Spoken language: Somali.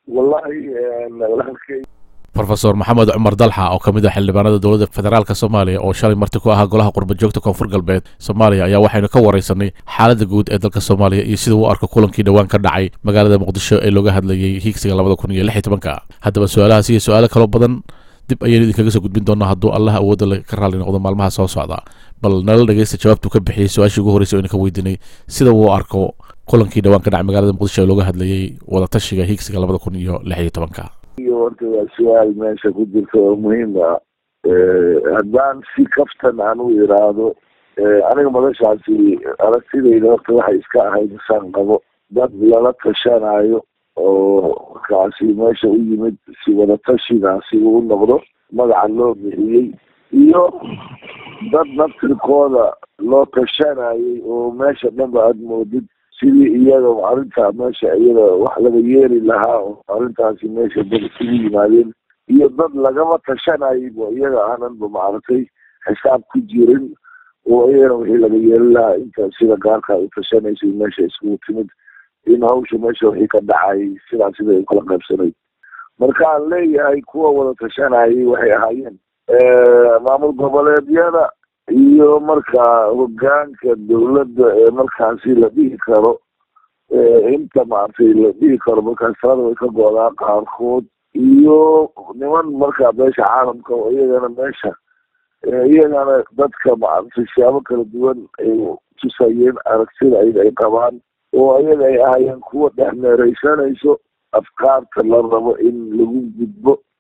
wallahi walaalkay rofeor maxamed cumar dalxa oo ka mid ah xildhibaanada dowladda federaalk soomaaliya oo shalay marti ku ahaa golaha qurba joogta koonfur galbeed soomaaliya ayaa waxaynu ka waraysanay xaaladda guud ee dalka soomaaliya iyo sida uu arko kulankii dhowaan ka dhacay magaalada muqdisho ee looga hadlayay hiigsiga labada kun iyo lix iyo tobanka haddaba su-aalahaas iyo su-aalo kaloo badan dib ayaynu idinkaga soo gudbin doonaa hadduu allah awoodda ka raalli noqdo maalmaha soo socda bal nala dhegeysta jawaabtuu ka bixiyey su-aashii ugu horreysay o idinka weydiinay sida uu arko kulankii dhowaan ka dhacay magaalada muqdisho ee looga hadlayay wadatashiga hiigsiga labada kun iyo lix iyo tobanka iyo horta waa su-aal meesha ku jirta oo muhiim ah haddaan si kaftan aan u iraahdo aniga madashaasi aragtidayda horta waxay iska ahayd isaan qabo dad lala tashanayo oo markaasi meesha u yimid si wadatashigaasi uu noqdo magaca loo bixiyey iyo dad naftirkooda loo tashanayay oo meesha dhanba aada moodid sidii iyaga arrintaa meesha iyada wax laga yeeri lahaa oo arrintaasi meesha dad isugu yimaadeen iyo dad lagama tashanaybo iyaga aananba maaragtay xisaab ku jirin oo iyagana wixii laga yeeri lahaa inta sida gaarka u tashanaysay meesha iskugu timid in hawsha meesha wixii ka dhacay sidaa sida ay ukala qaybsanayd marka aan leeyahay kuwa wada tashanayay waxay ahaayeen maamul goboleedyada iyo markaa hogaanka dawladda ee markaasi la dhihi karo inta maaragtay la dhihi karo markaas talada way ka go-daa qaarkood iyo niman markaa beesha caalamka oo iyagana meesha iyagana dadka maaragtay siyaabo kala duwan ay tusayeen aragtida ayaga ay qabaan oo ayaga ay ahaayeen kuwa dhex meereysanayso afkaarta la rabo in lagu gudbo